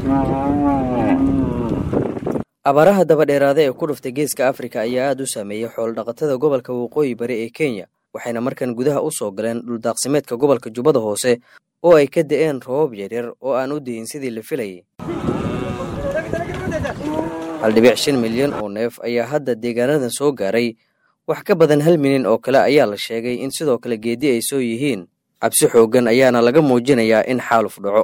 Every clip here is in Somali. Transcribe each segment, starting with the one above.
abaaraha dabadheeraada ee ku dhuftay geeska afrika ayaa aad u saameeyey xoolodhaqatada gobolka waqooyi bari ee kenya waxayna markan gudaha u soo galeen dhuldaaqsimeedka gobolka jubbada hoose oo ay ka da'een roobab yaryar oo aan u dihin sidii la filayay hal dhibic shan milyan oo neef ayaa hadda deegaanadan soo gaaray wax ka badan hal milyan oo kale ayaa la sheegay in sidoo kale geedi ay soo yihiin cabsi xooggan ayaana laga muujinayaa in xaaluf dhaco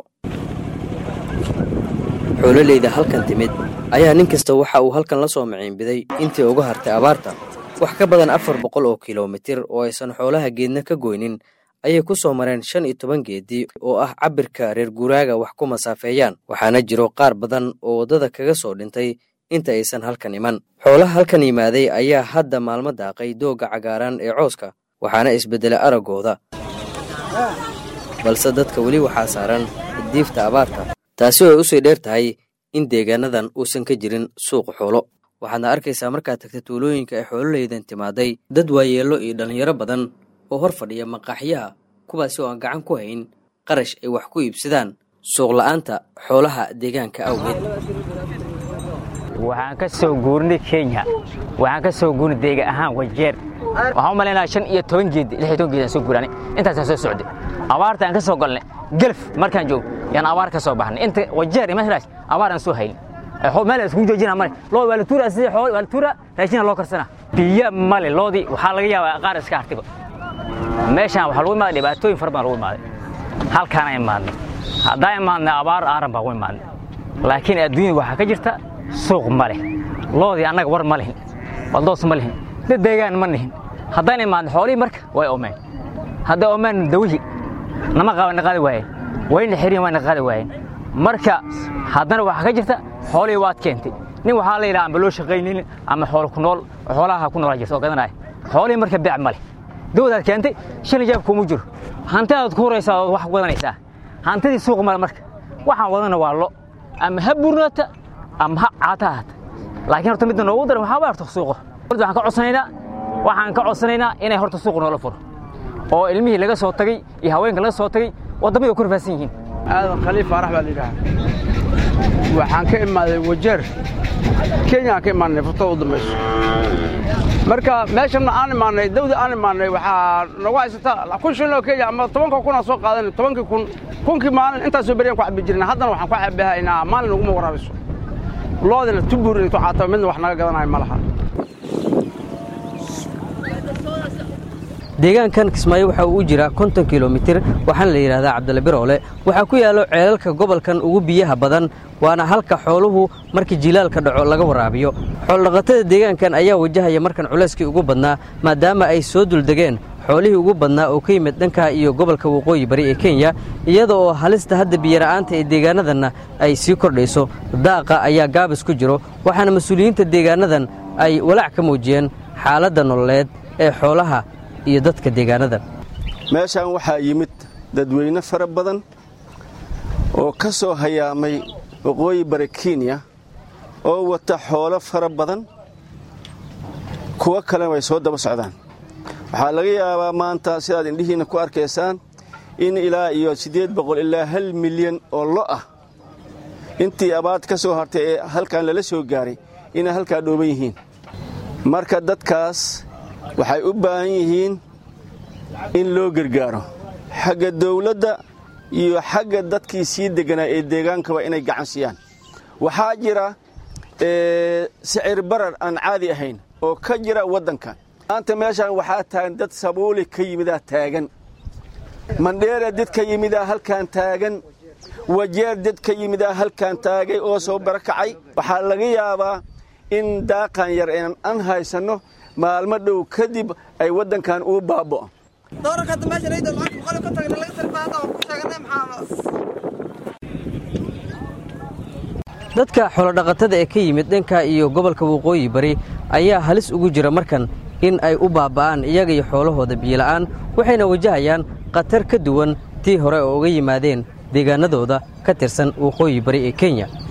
xoololeyda halkan timid ayaa nin kasta waxa uu halkan la soo maciinbiday intii uga hartay abaarta wax ka badan afar boqol oo kilomitir oo aysan xoolaha geedna ka goynin ayay ku soo mareen shan iyo toban geedi oo ah cabbirka reer guuraaga wax ku masaafeeyaan waxaana jiro qaar badan oo waddada kaga soo dhintay inta aysan halkan iman xoolaha halkan yimaaday ayaa hadda maalmo daaqay doogga cagaaran ee cooska waxaana isbeddelay araggooda balse dadka weli waxaa saaran diifta abaarta taasi oo ay usii dheer tahay in deegaanadan uusan ka jirin suuq xoolo waxaadna arkaysaa markaad tagta tuulooyinka ay xoololeydan timaaday dad waayeello iyo dhallinyaro badan oo hor fadhiya maqaaxyaha kuwaasi oo aan gacan ku hayn qarash ay wax ku iibsadaan suuqla'aanta xoolaha deegaanka awgeed waxaan ka soo guurnay kenya waxaan ka soo guurnay deega ahaan wajeer waxaan u malaynaya shan iyo toban geed lix iyo toban geed aan soo guuraanay intaasaan soo socday abaarta aan ka soo galnay gelf markaan joog yaan abaar ka soo baxnay inta wajeer iyo meeshaas abaar aan soo hayn meel isku joojina male loo waa la tuura sidii xoolo waa la tuura raashina loo karsana biyo male loodii waxaa laga yaabaa qaar iska hartiba meeshaan waxaa lagu imaaday dhibaatooyin fara badan lagu imaaday halkaana imaadnay haddaan imaadnay abaar aaran baa ku imaadnay laakiin adduunyada waxaa ka jirta suuq ma leh loodii annaga war ma lihin waldoos ma lihin dad deegaan ma lihin haddaan imaadnay xoolihii marka way omeen hadday omeen dawihii nama qaban qaadi waayeen wayna xirin wayna qaadi waayeen marka haddana waxaa ka jirta xoolihii waad keentay nin waxaa la yidhaha amba loo shaqaynaynin ama xoolo ku nool xoolaha ku noolaa jirta oo gadanaya xoolihii marka beec ma leh dawadaad keentay shilin jaab kuuma jiro hantidaad ku huraysaa ood wax wadanaysaa hantidii suuq male marka waxaan wadana waa lo ama ha burnaata ama ha caata ahata laakiin horta midda noogu daran waxaa waa horta suuqo waxaan ka codsanaynaa waxaan ka codsanaynaa inay horta suuq noola furo oo ilmihii laga soo tagay iyo haweenka laga soo tagay waddamada ku rafaadsan yihiin aadan khaliif faarax baa la yidhaha waxaan ka imaaday wajeer kenyaan ka imaanay furtada u dambayso marka meeshanna aan imaanay dawda aan imaanay waxaa nagu haysata kun shilin oo kenya ama tobanka kun aan soo qaadanay tobankii kun kunkii maalin intaasoo beriyaan ku cabbi jirnay haddana waxaan ku cabbihaynaa maalin naguma waraabiso loodina tubuur intuu caataba midna wax naga gadanayo ma laha deegaankan kismaayo waxa uu u jiraa konton kilomitir waxaana la yidhahdaa cabdilla biroole waxaa ku yaallo ceelalka gobolkan ugu biyaha badan waana halka xooluhu markii jilaalka dhaco laga waraabiyo xoolodhaqatada deegaankan ayaa wajahaya markan culayskii ugu badnaa maadaama ay soo duldegeen xoolihii ugu badnaa oo ka yimid dhanka iyo gobolka waqooyi bari ee kenya iyada oo halista hadda biyara'aanta ee deegaanadanna ay sii kordhayso daaqa ayaa gaabis ku jiro waxaana mas-uuliyiinta deegaanadan ay walaac ka muujiyeen xaaladda nololeed ee xoolaha iyo dadka deegaanadan meeshaan waxaa yimid dadweyne fara badan oo ka soo hayaamay waqooyi bari kenya oo wata xoolo fara badan kuwo kalena way soo daba socdaan waxaa laga yaabaa maanta sidaad indhihiinna ku arkaysaan in ilaa iyo siddeed boqol ilaa hal milyan oo lo ah intii abaad ka soo hartay ee halkan lala soo gaaray inay halkaa dhooban yihiin marka dadkaas waxay u baahan yihiin in loo gargaaro xagga dawladda iyo xagga dadkii sii degganaa ee deegaankaba inay gacan siiyaan waxaa jira sicir barar aan caadi ahayn oo ka jira waddanka maanta meeshaan waxaa taagan dad sabuuli ka yimidaa taagan mandheera dad ka yimidaa halkaan taagan wajeer dad ka yimidaa halkaan taagay oo soo barakacay waxaa laga yaabaa in daaqan yar aan haysanno maalmo dhow kadib ay waddankan uu baaba'o dadka xoolodhaqatada ee ka yimid dhanka iyo gobolka waqooyi bari ayaa halis ugu jira markan in ay u baaba'aan iyaga iyo xoolahooda biyola'aan waxayna wajahayaan khatar ka duwan tii hore oo uga yimaadeen deegaanadooda ka tirsan waqooyi bari ee kenya